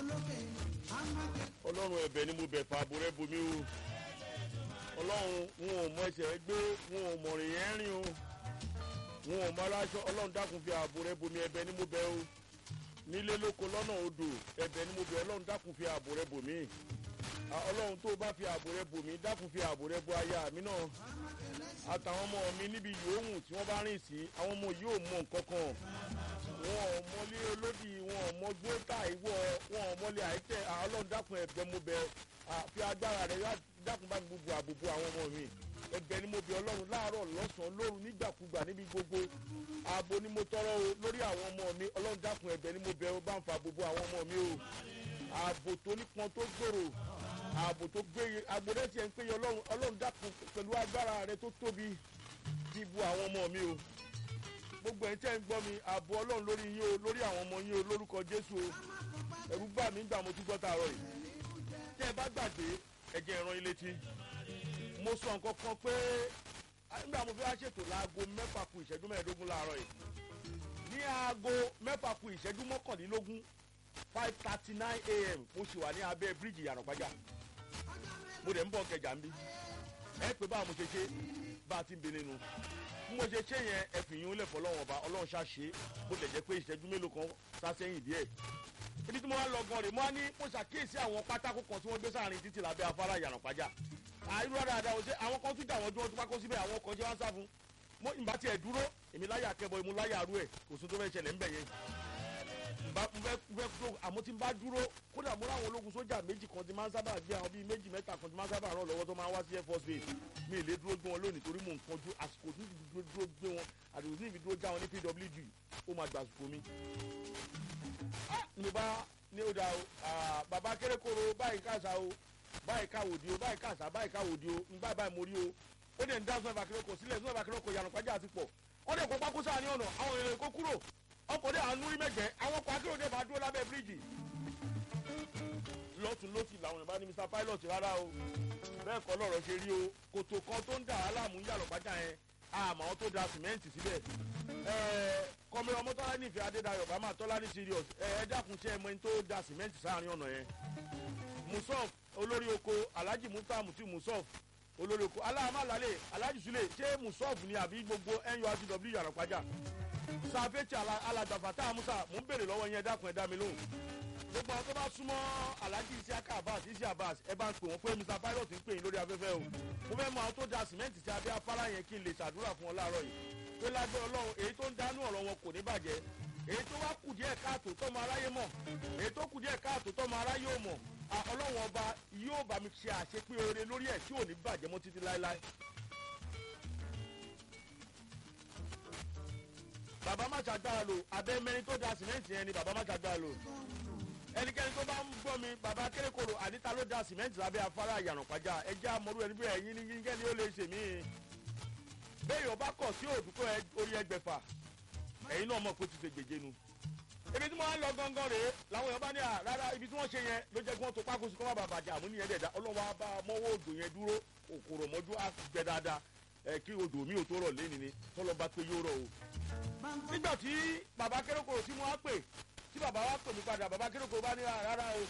ọlọ́run ẹ̀bẹ̀ ni mo bẹ̀ fà àbò rẹ bomi o ọlọ́run wọn ò mọ ẹsẹ̀ gbé wọn ò mọ̀ rìn yẹn rìn o wọn ò mọ aláṣọ ọlọ́run dákun fi àbò rẹ bomi ẹ̀bẹ̀ ni mo bẹ̀ o nílé lóko lọ́nà odò ẹ̀bẹ̀ ni mo bẹ̀ ọlọ́run dákun fi àbò rẹ bòmí ọlọ́run tó bá fi àbò rẹ bòmí dákun fi àbò rẹ bo aya mi náà àtàwọn ọmọ mi níbi yòówù tí wọ́n bá rìn sí àwọn ọmọ yìí ò mọ nǹkan kan wọn ò mọlé olódì wọn ò mọ gbóòtà ìwọ wọn ò mọlé àìtẹ ọlọ́run dákun ẹ̀bẹ̀ mo bẹ̀ fi agbára rẹ dákun bá gbogbo àbòbò àwọn ọmọ mi ẹ̀bẹ̀ ni mo bẹ̀ ọlọ́run láàárọ̀ lọ́sàn-án lóru nígbàkúgbà níbi gbogbo ààbò ni mo tọrọ o lórí àwọn ọmọ mi ọlọ́run dákun ẹ̀bẹ̀ ni mo bẹ̀ o bá ń fa àbòbò àwọn ọmọ mi o ààbò tó nípọn tó gbòòrò ààbò tó gbéye agbódé tiẹ̀ ń péye ọlọ́run ọlọ́run dákun pẹ̀lú agbára rẹ tó tóbi dìbò àwọn ọmọ mi o gbogbo ẹ̀ ń tẹ́ ń gbọ́ mi ààbò ọlọ́run lórí yín o lórí àwọn ọmọ yín o lórúkọ jésù o ẹ̀rú bà mí gbà mo tún gbọ́ tààrọ̀ yìí tẹ́ ẹ bá gbàgbé ẹ̀jẹ̀ ìran ilé tí mo sọ nǹkan kan pé nígbà mo fi wá ṣètò láago mẹ́fà ku ìṣẹ́jú mẹ́ẹ̀ẹ́dógún láàárọ̀ yìí ní aago mẹ́fà ku ìṣẹ́jú mọ́kànlélógún five thirty nine a.m. mo ṣì wà ní abẹ́ bíríìjì yànnàpájà mo dẹ̀ ń bọ̀ kẹjà ń bí ẹ pé báwo mo ṣe ṣe bá a ti ń bẹ nínú bí mo ṣe ṣe yẹn ẹ fi yín lẹ̀ fọlọ́wọ́n ọba ọlọ́run ṣàṣe bó lè jẹ́ pé ìṣẹ́jú mélòó kan sásẹ́yìn díẹ̀ ibi tí mo wá lọ gan rè mo wá ní mo ṣàkíyèsí àwọn pátákó kan tí wọ́n gbé sáàrin títì lábẹ́ afárá yànnàpájà àìrú dáadáa ọ̀sẹ̀ àwọn kan tún jà wọ́n dúró tó pákó síbẹ̀ àwọn kan ṣe wá ń sá fún mo ìgbà tiẹ̀ dúró èmi láyà akẹ́bọ̀ èmi láyà arú ẹ̀ kò sún tó fẹ́ ṣẹlẹ̀ ńbẹ̀ yẹn bá fẹ́ fẹ́ tó àmọ́ tí n bá dúró kódà mo láwọn ológun sójà méjì kan ti máa ń sábà gbé àwọn bíi méjì mẹ́ta kan ti máa ń sábà ràn lọ́wọ́ tó máa ń wá sí air force base mi ì lè dúró gbé wọn lónìí torí mò ń kanjú àsìkò tí dúró dúró gbé wọn àdìgbò tí ìfi dúró já wọn ní pwg ó máa gbà àsìkò mi. mo bá ní ó da o bàbá kérékòrò báyìí káàsà o báyìí káwòdì o báyìí káàsà báyìí káwòdì o nígbà báyìí mo rí o ó dẹ̀ ń dá sọ́nà bàkérèkò sílẹ̀ sọ́nà bàkérèkò yànnàpájà àti pọ̀ wọ́n dẹ̀ kó pákó sáà ní ọ̀nà àwọn èèyàn kó kúrò ọkọ̀ dé àánú rí mẹ́gbẹ́ àwọn ọkọ̀ akérò dé bá dúró lábẹ́ bíríìjì. lọ́tún lọ́sì làwọn yorùbá ní mr pilot rárá o bẹ́ẹ̀ kọ́ lọ́rọ̀ ṣe rí o kòtò kan tó ń dà á láàmú yàrá pàjá yẹn àmọ́ àwọn tó da sìmẹ́ǹtì síbẹ̀. kọ́mi ọmọ tọ́lá nífẹ̀ẹ́ adédayọ̀ bá máa tọ́lá ní serious ẹ dákun ṣe ẹmọ ẹni tó da sìmẹ́ǹtì sáàrin ọ̀nà yẹn. musof olórí oko alhaji muta muti musof olórí oko aláàmàlálẹ̀ alhaji sule ṣé musof ni àbí gbogbo nurtw yàrá pàjá sàfẹ́tì alàgbàfà tá a musa mò ń bèrè lọ́wọ́ yẹn dákun ẹ̀ dá mi lóhùn gbogbo àwọn tó bá súnmọ́ alhaji isiaka abbas isi abbas ẹ bá ń pè wọ́n pé mr pilot ń pè yín lórí afẹ́fẹ́ o mo fẹ́ mọ àwọn tó da sìmẹ́ǹtì tí abẹ́ afárá yẹn kí n lè ṣàdúrà fún wọn láàárọ̀ yìí pé lágbẹ́ ọlọ́run èyí tó ń dánú ọ̀rọ̀ wọn kò ní bàjẹ́ èyí tó wá kù díẹ̀ káàtó tọ́mọ aráyé mọ̀ èyí tó kù díẹ̀ káàtó tọ́mọ aráyé ò mọ̀ ọlọ́run ọba yóò bá mi ṣe àṣepé oore lórí ẹ̀ tí ò ní bàjẹ́ mọ́ títí láéláé bàbá má ṣàgbára lò abẹ́ mẹ́rin tó da sìmẹ́ǹtì yẹn ni bàbá má ṣàgbára lò ẹnikẹ́ni tó bá ń gbọ́ mi bàbá kérékòrò àdìta ló da sìmẹ́ǹtì lábẹ́ afárá ìyànàpájà ẹjẹ́ amọ̀rú ẹni bí ẹ̀yin ní yín kẹ́ni ó lè ṣe mí. béèyàn bá kọ̀ sí òdùkọ́ orí ẹgbẹ̀fà ẹ̀yin náà mọ̀ pé ti ṣe gbèjé nu. ibi tí wọ́n á lọ gangan rèé làwọn èèyàn bá ní à rárá ibi tí wọ́n ṣe yẹn ló jẹ́ kí wọ́n tó pákó sí kọ́ má bàa bàjẹ́ àmú nìyẹn dẹ̀dá ọlọ́wọ́ á bá mọ́wọ́ òdò yẹn dúró òkòrò mọ́jú á gbẹ dáadáa ẹ kí odò mi ò tó rọ̀ lẹ́ni ni tọ́lọ́ bá pé yóò rọ̀ o. nígbà tí bàbá kérékòrò tí mo á pè tí bàbá wa pè mí padà bàbá kérékòrò bá ní rárá o.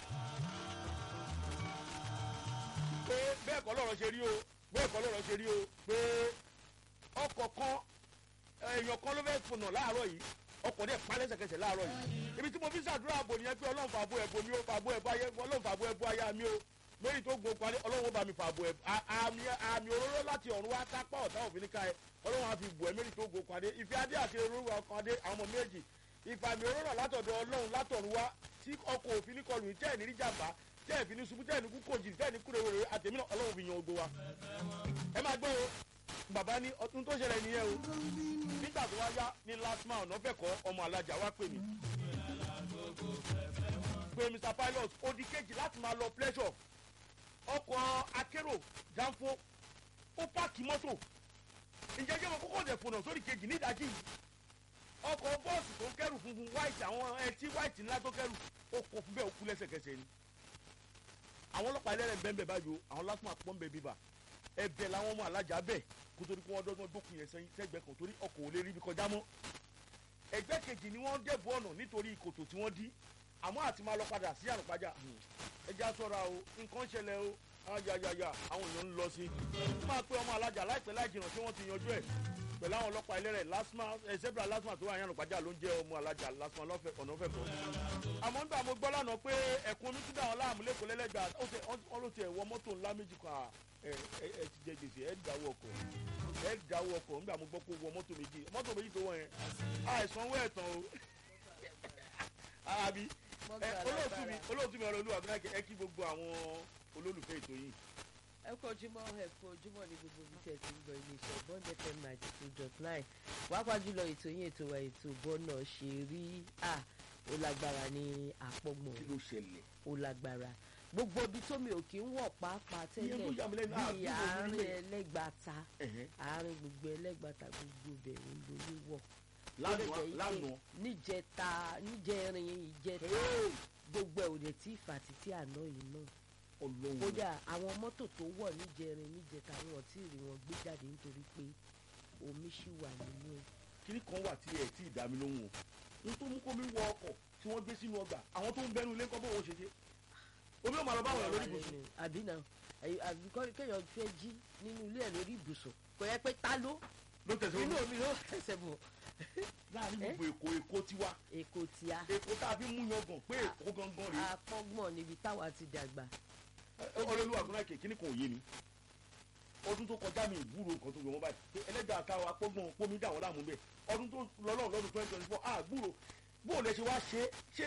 pé bẹ́ẹ̀ kọ́ lọ́rọ̀ ṣe rí o bẹ́ẹ̀ kọ́ lọ́rọ̀ ṣe rí o pé ọkọ̀ kan èèyàn kan ló fẹ́ fònà láàárọ̀ yìí ọkọ̀ dẹ̀ pa lẹ́sẹ̀kẹsẹ̀ láàárọ̀ yìí ibi tí mo fi ṣàdúrà àbò nìyẹn pé ọlọ́run fàbọ̀ ẹ̀bọ mi ó fàbọ̀ ẹ̀bọ ayé ọlọ́run fàbọ̀ ẹ̀bọ ayé mi ó lórí tó gun parí ọlọ́run bá mi fàbọ̀ ẹ̀ àmì àmì òróró láti ọ̀run wá tápá ọ̀tá òfin ká ẹ ọlọ́run á fi bù ẹ́ méjì tó gun parí ìfẹ́ adé àti olórúkọ ọkàn adé àwọn ọmọ méjì ìfàmì òróró látọ̀dọ̀ ọlọ́run látọ̀run wá tí ọkọ̀ òfin ní kọlù tẹ́ẹ̀ ní ríjàmbá tẹ́ẹ̀ fi ní ṣubú tẹ́ẹ̀ ní kú kòjì tẹ́ẹ̀ ní kúrewèrè àtẹ̀mí náà ọlọ́run fi yan ogbó wa. ẹ máa gbọ́ o bàbá ní ọdún tó ṣẹlẹ̀ nìyẹn o nígbà tó wá yá ní last man ọ̀nà fẹ̀kọ́ ọmọ alájà wá pè mí pé mr pilot odi kejì láti máa lọ pleasure ọkọ̀ akérò danfo ó páàkì mọ́tò ǹjẹ́ jẹ́ mo kókó dẹ̀ fònà sórí kejì nídàájí yìí ọkọ̀ bọ́ọ̀sì tó ń kẹ́rù funfun white àwọn ẹtí white ńlá tó kẹ́rù ó kọ fún bẹ́ẹ̀ ó kú lẹ́sẹ̀kẹsẹ̀ ni àwọn ọlọ́pàá ẹlẹ́rẹ̀ ń bẹ́ẹ̀ bẹ́ẹ̀ báyìí o àwọn lásìmọ̀ àpọ́n bẹ́ẹ̀ bíbà ẹbẹ̀ làwọn ọmọ alájà bẹ́ẹ̀ kó torí pé wọ́n dọ́gbọ́n dókun yẹn sẹ́gbẹ́ kan torí ọkọ̀ ò lè rí ibi kọjá mọ́ ẹgbẹ́ kejì ni wọ́n dẹ̀bù ọ̀nà nítorí kòtò tí wọ́n dí àmọ́ àti máa lọ padà sí àrùpájà ẹja sọ́ra o nǹkan ṣẹlẹ̀ o ayayaya àwọn èèyàn ń lọ sí i máa pé ọmọ alájà láìpẹ́ láì jìnnà tí wọ́n ti yanjú ẹ̀ pẹ̀lú àwọn ọlọ́pàá ẹlẹ́rẹ̀ lásìmá ẹ̀ zebra lásìmá tó wà ní àrùpájà ló ń jẹ́ ọmọ alájà lásìmá ọ̀nà ọ̀fẹ́ kọ́ àmọ́ nígbà mo gbọ́ lánàá pé ẹ̀kún omi tún dà wọ́n láàmú lẹ́kọ̀ọ́ lẹ́lẹ́gbà wọ́n ló ti ẹ̀ wọ mọ́tò ńlá méjì kan ẹ ẹ ti jẹ gbèsè ẹ dáwọ́ ọkọ̀ ẹ dáwọ́ ọkọ̀ nígbà mo gbọ́ pé wọ mọ́tò méjì mọ́tò méjì tó wọ̀ yẹn àìsanwó ẹ̀tàn o àbí olóòtú mi olóòtú mi ọ̀rọ̀ olúwa bí ẹ kí gbogbo àwọn olólùfẹ́ ètò yìí. ẹ kú ojúmọ́ ẹ kú ojúmọ́ ní gbogbo ibi tẹ̀ tí ń gbọ́ iléeṣẹ́ bond fm ninety two dot nine wákàá jùlọ ètò yín ètò wa ètò bọ́nà ṣe rí à ó lágbára ní àpọ̀gbọ̀n kí ló ṣẹlẹ̀. ó lágbára gbogbo ibi tómi ò kí ń wọ̀ pàápàá tẹ́lẹ̀ Ìyẹn tó yà mí lẹ́nu, ah, bíi bí mo rí àárín bẹ́ẹ̀. ẹlẹ́gbàta Ẹ̀hẹ́. àárín gbogbo ẹlẹ́gbàta gbogbo bẹ̀ ń lórí wọ̀ lánàá lánàá níjẹta níjẹrin ìjẹta Hey! gbogbo ẹ̀ ò dẹ̀ tí ìfà títí àná yìí náà ọlọ́run kódà àwọn mọ́tò tó wọ̀ níjẹrin níjẹta wọn ò tí ì rí wọn gbé jáde nítorí pé omi ṣì wà nínú ẹ̀. kíní kan wà tí ẹ tí ì dá mi lóhùn o n tó mú kó mi wọ ọkọ̀ tí wọ́n gbé sínú ọgbà àwọn tó ń bẹnu ilé kọ́ bó wọ́n ṣe ṣe omi ò máa lọ báwọn èèyàn lórí ibùsùn àbí náà àyè- àbí kọ́- kéèyàn fẹ́ jí nínú ilé ẹ̀ lórí ibùsùn kò yẹ pé ta ló ló tẹ̀sán inú omi ló fẹsẹ̀ bọ̀ láàrin Eh? gbogbo èkó èkó tiwa èkó tíá èkó tá a fi mú yangàn pé èkó gangan rèé apọ́gbọ̀n níbi táwa ti dàgbà ọlọ́lú àgùnláìkè kíní kan ò yé mi ọdún tó kọjá mi ìgbúrò nǹkan tó yọ wọn báyìí pé ẹlẹ́dàá àtàwọn apọ́gbọ́n pómi dà wọ́n láàmú bẹ́ẹ̀ ọdún tó lọ́lọ́ lọ́dún twenty twenty four àgbúrò bóun lè ṣe wá ṣe ṣé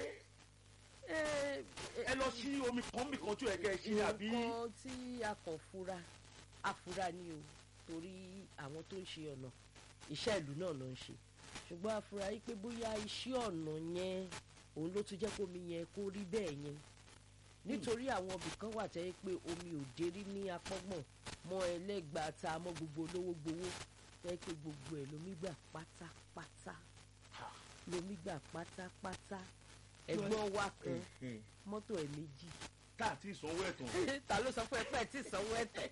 ẹ lọ sí omi kan bì kan tí ò yẹ kẹ́ ẹ ṣe ni àbí nǹkan tí a kàn fura afura ni o torí àwọn tó ń ṣe ọ̀nà iṣẹ́ ìlú náà ló ń ṣe ṣùgbọ́n afura yìí pé bóyá iṣẹ́ ọ̀nà yẹn òun ló tún jẹ́ kó omi yẹn kó rí bẹ́ẹ̀ yẹn nítorí àwọn ibì kan wà tẹ́ pé omi ò dérí ní apọ́gbọ̀n mọ́ ẹlẹ́gbàáta mọ́ gbogbo olówó gbowó tẹ́ pé gbogbo ẹ̀ lomi gbà pátápátá lomi gbà pátápátá ẹ̀gbọ́n wa kan mọ́tò ẹ̀ méjì tá àti ìsanwó ẹ̀tàn ta ló sọ fún ẹ pé ẹ ti sanwó ẹ̀tẹ̀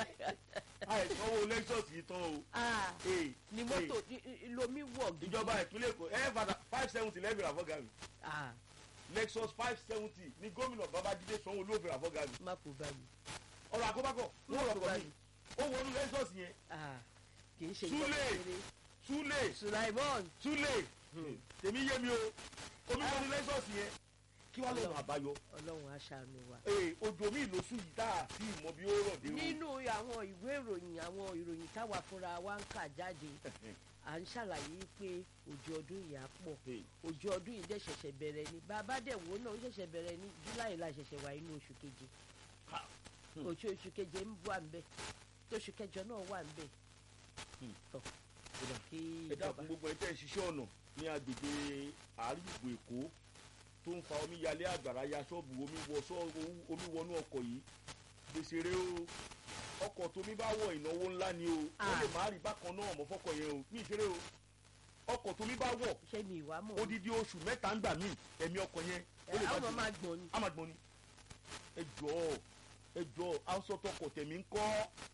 àìsanwó lexus yìí tán o Ah, Hey, ni hey, mọ́tò i- i- lomi wọ̀ gidi ìjọba ìpínlẹ̀ èkó ẹ fàdà five seventy lẹ́bìrì àfọ́gà mi Ah, lexus five seventy ní gómìnà babájídé sanwó-olú òfin àfọ́gà mi má kó bá mi ọ̀rọ̀ àkọ́bákọ̀ wọ́n rọ̀ kọ́ mi ó wọnú lexus yẹn Ah, kì í ṣe Súlè. ìjọba kéré súlẹ̀ Sulaimon súlẹ̀ tèmi yé mi o omi wọnú lexus yẹn kí wàá lọ́nà àbáyọ ọlọ́run aṣàánú wa. ee ojú omi ìlósù yìí tá a ti mọ bí ó rọ̀ dé o nínú àwọn ìwé ìròyìn àwọn ìròyìn táwa fúnra wa ń kà jáde à ń ṣàlàyé pé òjò ọdún yìí á pọ̀ Hey, òjò ọdún yìí dẹ̀ ṣẹ̀ṣẹ̀ bẹ̀rẹ̀ ni bàbá dẹ̀ wò náà ó ṣẹ̀ṣẹ̀ bẹ̀rẹ̀ ní july la ṣẹ̀ṣẹ̀ wà inú oṣù keje ha, Hmm. oṣù oṣù keje ń wà ń bẹ̀ tóṣù kẹjọ náà wà ń bẹ̀ Hmm. tọ̀ kódà. kí ẹ ìjọba dákun gbogbo ẹ tẹ́ ẹ ṣiṣẹ́ ọ̀nà ní agbègbè àríwò èkó tó ń fa omi yalé àgbàrá ya ṣọ́ọ̀bù omi wọ ṣọ́ọ̀bù omi wọnú ọkọ̀ yìí gbèsè rẹ o ọkọ̀ tómi bá wọ ìnáwó ńlá ni o ó Ah. lè má rí bákan náà mọ́ fọ́kọ̀ yẹn o ní ìṣeré o ọkọ̀ tómi bá wọ̀ ṣé mi ìwà mọ̀ odidi oṣù mẹ́ta ń gbà mí ẹ̀mí ọkọ̀ yẹn ó lè àwọn má máa gbọ̀n ni a máa gbọ́n ni ẹ jọ̀ọ́ ẹ jọ̀ọ́ aṣọ́tọkọ̀ tẹ̀mí ń kọ́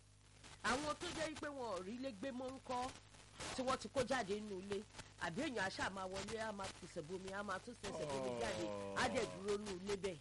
àwọn tó jẹ́ pé wọn ò rí ilé gbé mọ́ ń kọ́ tí wọ́n ti kó jáde nínú ilé àbí èèyàn aṣáà máa wọlé á máa tẹsẹ̀ bomi á máa tún tẹsẹ̀ bomi jáde á dẹ̀ dúró nínú ilé bẹ́ẹ̀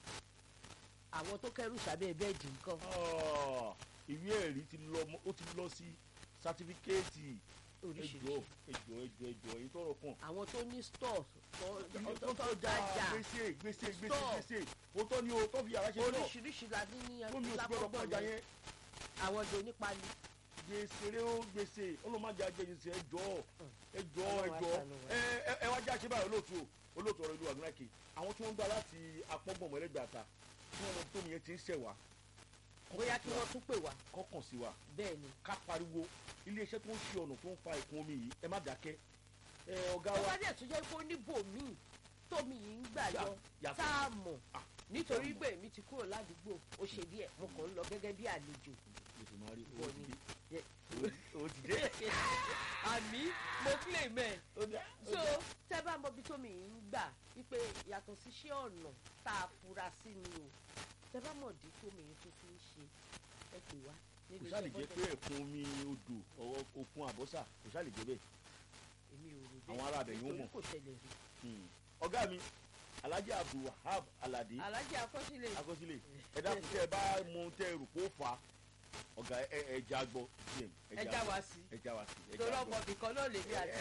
àwọn tó kẹ́rù sábẹ́ bẹ́ẹ̀dì nǹkan Ah, ìwé ẹ̀rí ti lọ mọ́- ó ti lọ sí sátífíkẹ́ẹ̀tì ẹjọ́ oríṣiríṣi ẹjọ́ ẹjọ́ ẹjọ́ èyí tọrọ kàn. àwọn tó ní stores tó Ilé tó tó dáa, dájà gbèsè gbèsè gbèsè Stọ̀. gbèsè òótọ́ ni o tó fi yàrá ṣe náà oríṣiríṣi la ní ní tó mi ò ti gbọ́dọ̀ lápapọ̀ kọjá yẹn yẹn àwọn tó nípa ni gbèsè rẹ ó gbèsè ọlọ́mọdé agbègbèsè ẹjọ́ ẹjọ́ Ọlọ́run ẹjọ́ aṣàánú wa. ẹ ẹ ẹ wá já ṣe báyìí olóòtú o olóòtú ọ̀rọ̀ ìlú àgbẹ̀rẹ̀kì àwọn tí wọ́n ń gbà láti apọ́gbọ̀n mọ́lẹ́gbàta tí wọ́n mọ tómi yẹn ti ń ṣẹ̀ wá bóyá kí wọ́n tún pè wá kọ́kàn sí wa bẹ́ẹ̀ ni ká pariwo iléeṣẹ́ tó ń ṣe ọ̀nà tó ń fa ìkún omi yìí ẹ má dákẹ́ ẹ ọ̀gá ó wa bá dẹ̀ tún jẹ́ pé ó níbòmíì tómi yìí ń gbà Yà- lọ yàtọ̀. tá a mọ̀ Ah, nítorí tá a mọ̀. pé èmi ti kúrò ládùúgbò ó ṣe díẹ̀ mo kàn ń lọ gẹ́gẹ́ bí àlejò ètò máa rí Bọ̀ owó ni. ti Yẹ- dé owó ti dé. àmì mo kílè mẹ́ Ó dá, ó so dá. tẹ́ bá mọ ibi tómi yìí ń gbà wípé yàtọ̀ sí iṣẹ́ ọ̀nà tá a fura sí ni o tẹ́ bá mọ̀ dí tómi yìí tó fi ń ṣe ẹ pè wá kò nílé sáà lè iṣẹ́ jẹ́ pé bọ́dẹ̀ ẹ̀kún omi odò ọ̀rọ̀ òkun àbọ́sà kò sáà lè jẹ́ bẹ́ẹ̀. èmi ò rò àwọn ará abẹ yóò nítorí mọ̀. kò ṣẹlẹ̀ rí Hmm. ọ̀gá mi alhaji abdulwahab alade alájí akọ́sílẹ̀ akọsílẹ̀ ẹ dákun tẹ ẹ bá mú tẹ ẹ rò kó fà á ọ̀gá ẹ ẹ já gbọ́ ẹja wá sí ẹ já wá sí ẹ torí já ọmọ gbọ́. bìkan náà lèmi àti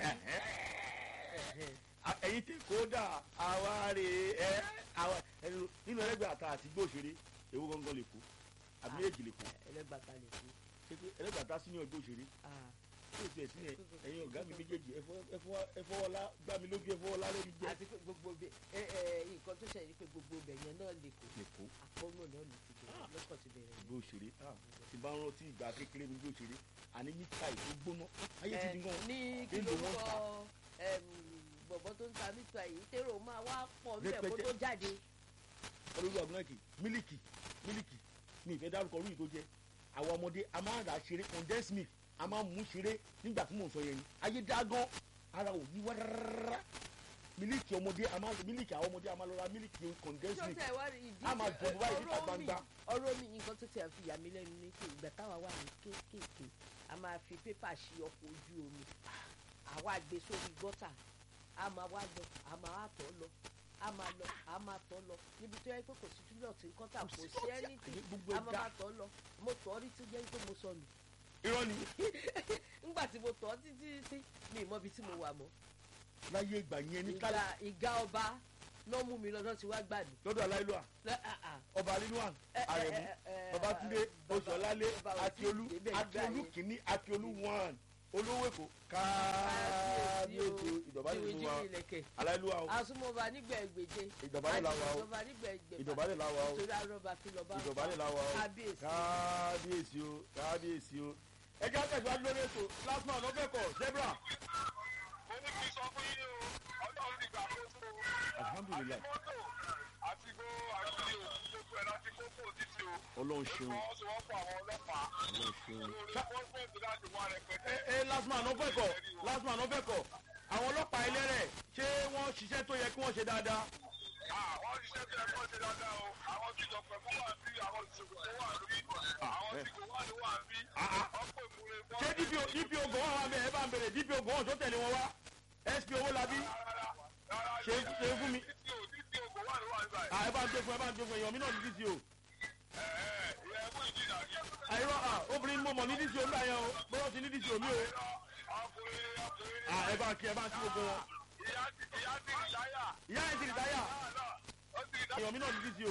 A- ẹ̀yin tí kódà àwa rè é àwa ẹnu nínú ẹlẹgbẹ́ àta àti gbòòṣèré ewu gangan lè kú àbí méjì lè kú ẹlẹgbàta lè kú ẹlẹgbẹ́ àta sínú gbòòṣèré tí o tiẹ̀ sí yẹn ẹ̀yin ọ̀gá mi méjèèjì ẹfọwọ́lá gbá mi lójú ẹfọwọ́lá lórí jẹ́ àti pé gbogbo bẹ ẹ ẹ nǹkan tó ṣẹlẹ̀ ni pé gbogbo bẹ yẹn náà lè kú lè kú àkọ́nù náà lè ti bẹ̀rẹ̀ lọ́kàn ti bẹ̀rẹ̀ yẹn. gbòòṣèré tí bá ń rántí ìgbà kékeré mi gbòòṣèré àní mítà ìtó gbóná ayé ti di gan ní kí Èlò wọn lórúkọ tà. bọ̀bọ̀ tó ń ta mítà yìí tèrò máa wá pọ̀ níbẹ̀ kó Rẹpẹtẹ. tó jáde. olórí ọ̀gbọ́nàkì mílìkì mílìkì mi ìfẹ́ dárúkọ orí tó jẹ́ àwọn ọmọdé a máa ń rà ṣeré condensed milk a máa ń mú ṣeré nígbà tí mò ń sọ yẹn ni ayé dá gan ara ò ní wá rárá mílìkì ọmọdé a máa mílìkì àwọn ọmọdé a máa lọ ra mílìkì condensed tó milk tẹ̀ wá rí ìdí a máa jọ̀bọ̀ báyìí níta ọ̀rọ̀ mi gbangba. ọ̀rọ̀ mi nǹkan tó tẹ̀ fi yà mí lẹ́nu ní pé ìgbà táwa wà ní kéékèèké a máa fi pépà ṣí ọkọ̀ ojú omi àwa gbé sórí gọ́tà a máa wá lọ a máa wá tọ́ lọ a máa lọ a máa tọ́ lọ níbi tó yẹ pé kò sí túbọ̀ tí kọ́tà kò sí ẹni tí àyè gbogbo a ẹ̀ máa dá máa tọ́ lọ mo tọ́ rí tí jẹ́ pé mo sọnù irọ́ ni ńgbà tí mo tọ́ títí títí mi ì mọ ibi tí mo wà mọ́ láyé ìgbà yẹn ní ìgbà kálá ìgá ọba náà mú mi lọ́dọ̀ tí wàá gbà mí. lọ́dọ̀ aláìlúwà Lẹ́- ah, ah. ọba alinuwan Ẹ- ẹ- arẹ̀mú ẹ- ẹ- babatunde baba- oṣọlálé baba ò tí ì akiolu débẹ̀ nígbà akiolu yẹn. kìíní akiolu one olówó èkó Kábíyèsí o, kábíyèsí ìdọ̀bálẹ̀ ìwé fún wa jírí ilẹ̀kẹ̀. aláìlúwa o àsùnmọ̀ba nígbà ẹgbẹ̀je. Ìdọ̀bálẹ̀ la wà o. àjùmọ̀ba nígbà ẹgbẹ̀fà. ìdọ̀bálẹ̀ la wà o nítorí arọ́ba kí lọ́ba. ìdọ̀bálẹ̀ la wà o kábíyèsí. kábíyèsí o kábíyèsí o ẹ jẹ́ àtẹ̀síwájú lórí ètò last man lọ́fẹ̀kọ̀ zebra mo ní kí n sọ fún yín o ọlọ́run ti gbà kó tó o. alhamdulilayi àti mọ́tò àti gbó àti òkú gbogbo ẹ̀ láti kókó títí o. ọlọ́run ṣeun ìfọwọ́sowọ́pọ̀ àwọn ọlọ́pàá ọlọ́run ṣeun. lórí pọ́ńpọ́ǹtì láti wá rẹpẹtẹ. ẹ ẹ last man lọ́fẹ̀kọ̀ last man lọ́fẹ̀kọ̀ àwọn ọlọ́pàá ẹlẹ́rẹ̀ ṣé wọ́n ṣiṣẹ́ tó yẹ kí wọ́n ṣe dáadáa àwọn ṣiṣẹ́ bí ẹ̀kọ́ ṣe dáadáa o àwọn tí ìjọpẹ̀ fún wà bí àwọn ìṣòwò tó wà lórí àwọn tí kò wà ló wà bí ọ̀pọ̀ ìmúre fún ṣé dpo dpo gan wà bẹ́ẹ̀ ẹ bá ń bèrè dpo gan wọn tó tẹ̀lé wọn wá sp owó labí ṣe ṣe fún mi títí o títí o kò wà ló wà nígbà yìí. à ẹ bá ń gbé fún ẹ bá ń gbé fún èèyàn mi náà ní dco ẹ̀ẹ́ ìyẹn mú ìjìnà yìí. àìrọ à obìnrin mo mọ̀ ní dco ńgbà yẹn o bọ́lá ti ní dco mi o ọkùnrin ọkùnrin à ẹ bá ń kí ẹ bá ń kí gbogbo wọn ìyá ti ìyá ti ìdáyà. ìyá yẹn ti rí táyà ó ti dá èèyàn mi náà ní dco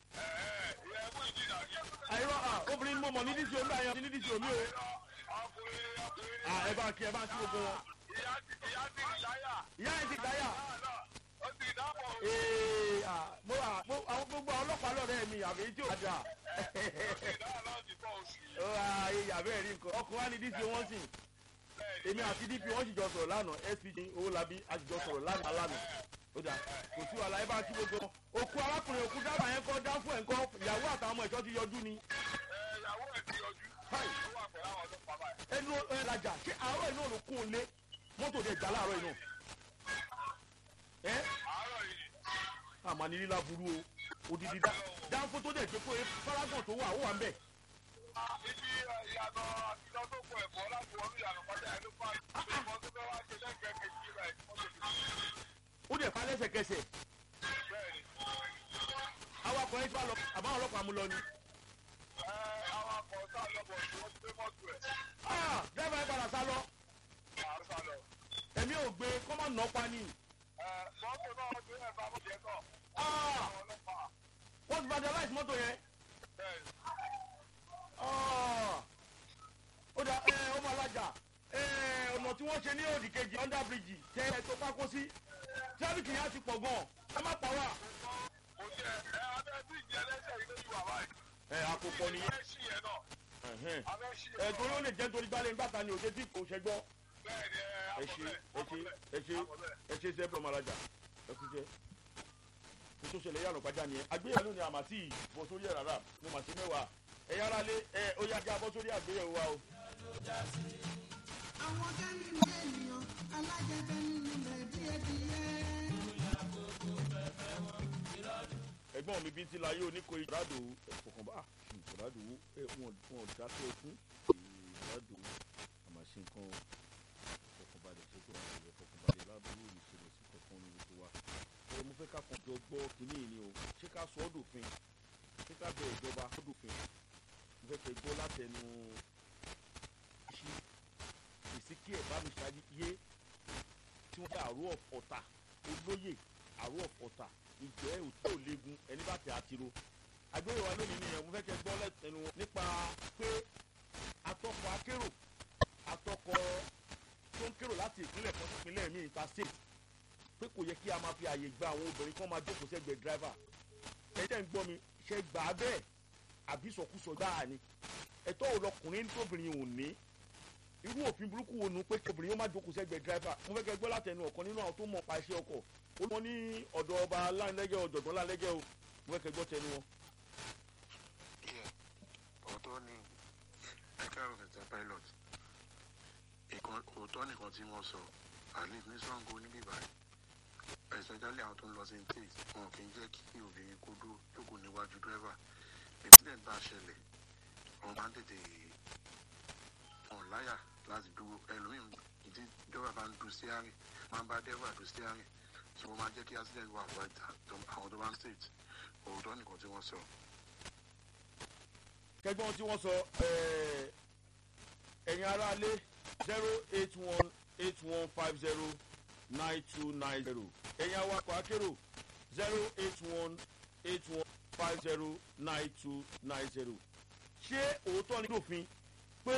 ìyẹn mú ìjìnà yìí. àìrọ à obìnrin mo mọ̀ ní dco ńgbà yẹn o ti ní dco mi o ọkùnrin ọkùnrin à ẹ bá ń kí ẹ bá ń kí gbogbo wọn ìyá ti ìyá ti ìdáyà. ìyá yẹn ti rí táyà ó ti dábọ̀ o. ee à mo à mo àwọn gbogbo àwọn ọlọ́pàá lọ́rẹ́ mi àbí tí ò dáa ìdáyà náà ti bọ̀ oṣù yìí. ó ra ayé yàbẹ́ rí nǹkan ọkùnrin wa ní dco wọ́n sìn èmi àti dp wọ́n sì jọ sọ̀rọ̀ lánàá spg owólabí a sì jọ sọ̀rọ̀ lánàá lánàá ó dà kò sí wàhálà ẹ bá kí gbogbo wọn òkú arákùnrin òkú dábàá yẹn kọ́ dáfún ẹ̀ ń kọ́ ìyàwó àtàwọn ọmọ ẹ̀ṣọ́ ti yọjú ni ẹ ìyàwó ẹ̀ ti yọjú. Hi. ó wà pẹ̀lú àwọn ọlọ́pàá báyìí. ẹnu ẹ lajà ṣé àárọ̀ iná ló kún un lé mọ́tò dẹ̀ já láàárọ̀ iná ẹ àárọ̀ yìí àmà ní lílá burú o odidi dá dáńfó tó dẹ̀ gbé pé fárágàn tó wà ó wà ń bẹ̀ ibi ìyànà àtijọ́ tó kọ ẹ̀fọ́ láti wọnú ìyànà pátá ẹ̀ ló fà á. ìbọn tó fẹ́ wá ṣe lẹ́gbẹ̀ẹ́ kejì rẹ̀ mọ́tò ti ó dẹ̀ pa lẹ́sẹ̀kẹsẹ̀ bẹ́ẹ̀ ni. awakọ̀ ẹ̀ tí wàá lọ àbáwọn ọlọ́pàá mú lọ ni. ẹ awakọ̀ sáà lọ́bọ̀ tí wọ́n ti gbé mọ́tò ẹ̀. ah dẹ́fà ẹ̀ padà sá lọ àrùn sá lọ. ẹ̀mí ò gbé kọ́mọ̀ nà pa ni. ẹ mọ́tò náà ti ẹ̀ bá mọ́tò yẹn náà. ah àwọn ọlọ́pàá wọ́n ti vandalize mọ́tò yẹn. bẹ́ẹ̀ ni. Ah. ó dà ẹ ọmọ alájà ẹ ọ̀nà tí wọ́n ṣe ní òdì kejì under bridge tẹ ẹ tó pákó sí tíráfíkì yẹn á ti pọ̀ gan ẹ má pa wá. kò jẹ́ ẹ abẹ́ bí ìjẹ́ lẹ́sẹ̀ yìí lójú wà báyìí. ẹ àkópọ̀ nìyẹn. abẹ́ sí yẹn náà. Ẹ̀hẹ́n. abẹ́ sí ẹ yẹn torí ó náà. lè jẹ́ torí gbálẹ̀ ńgbàta ni òde tí kò ṣẹgbọ́. bẹ́ẹ̀ ni ẹ ẹ ṣe ẹ ṣe ẹ ṣe ẹ ṣe sẹ́pọ̀ ọmọ alájà ẹ kú jẹ́. kó tó ṣẹlẹ̀ yàrá pàjá nìyẹn àgbéyẹ̀wò ni àmàtí bọ̀ sórí ẹ̀ rárá mo mà ṣe mẹ́wàá ẹ yára lé ẹ ó yá já bọ́ sórí àgbéyẹ̀wò wa o. àwọn kẹ́mi ní ènìyàn alájẹbẹ nínú rẹ̀ díẹ̀díẹ̀. ẹ̀gbọ́n mi bíi ti láyé oníkó ìrádò ẹ̀fọ̀kànbá ìrádò ẹ̀ wọ́n wọ́n dákẹ́ fún ìrádò àmàṣe nǹkan ìfọ̀kànbalẹ̀ ṣe tó àwọn ìfọ̀kànbalẹ̀ ládùúgbò ìṣẹ̀lẹ̀ sí kankan ní gbogbo wa. ẹ mo fẹ́ ká kan jọ jọ gbọ́ kínní yìí ni o ṣé ká sọ ọ́ dòfin ṣé ká bẹ ìjọba sọ ọ́ dòfin mo fẹ́ kẹ́ gbọ́ látẹnu ṣí ìsíkí ẹ̀ bá mi ṣáájú yé tí wọ́n jẹ́ àrò ọ̀tà olóyè àrò ọ̀tà ìjẹ́ òtí ò léegun ẹni bá tẹ̀ àtiro àgbéyẹ̀wò wa lónìí nìyẹn mo fẹ́ kẹ́ gbọ́ lẹ́tẹ̀nu wọn nípa pé atọ́kọ̀ akérò atọ́kọ̀ tó ń kérò láti ìpínlẹ̀ kan sí ìpínlẹ̀ míì ta state pé kò yẹ kí a máa fi àyè gba àwọn obìnrin kan máa jókòó sẹ́gbẹ̀ẹ́ driver ẹ̀yin tẹ́ ń gbọ́ mi ṣe gbà á bẹ́ẹ̀ àbí sọkúsọ gbáà ni ẹ̀tọ́ ò lọkùnrin tóbìnrin ò ní irú òfin burúkú wo nu pé obìnrin yóò má jókòó sẹ́gbẹ̀ẹ́ driver mo fẹ́ kẹ́ gbọ́ látẹnu ọ̀kan nínú àwọn tó mọ̀ pa iṣẹ́ ọkọ̀ ó lọ́ ní ọ̀dọ̀ ọba láńlẹ́gẹ́ ọ̀jọ̀gbọ́n láńlẹ́gẹ́ o mo fẹ́ kẹ́ gbọ́ tẹnu wọn. Yeah, òótọ́ ni ẹ̀ka ọ̀fẹ̀tẹ̀ pilot ìkan òótọ́ nìkan tí wọ́n sọ at least ní sango níbí báyìí especially àwọn tó ń lọ sí intake wọn kì í jẹ́ kí obìnrin kó dúró jókòó níwájú dírẹ́fà accident bá ṣẹlẹ̀ wọn máa ń tètè wọn láyà láti dúró ẹlòmíín ìdí dírẹ́fà bá ń du steering máa ń bá dírẹ́fà du steering so wọ́n máa jẹ́ kí accident wà wáyé àwọn tó bá ń state òótọ́ nìkan tí wọ́n sọ. kẹgbọ́n tí wọ́n sọ ẹ̀ẹ́, ẹ̀yin aráalé zero eight one eight one five zero nine two nine zero ẹ̀yin awakọ̀ akérò zero eight one eight one five zero nine two nine zero ṣé òótọ́ ni lófin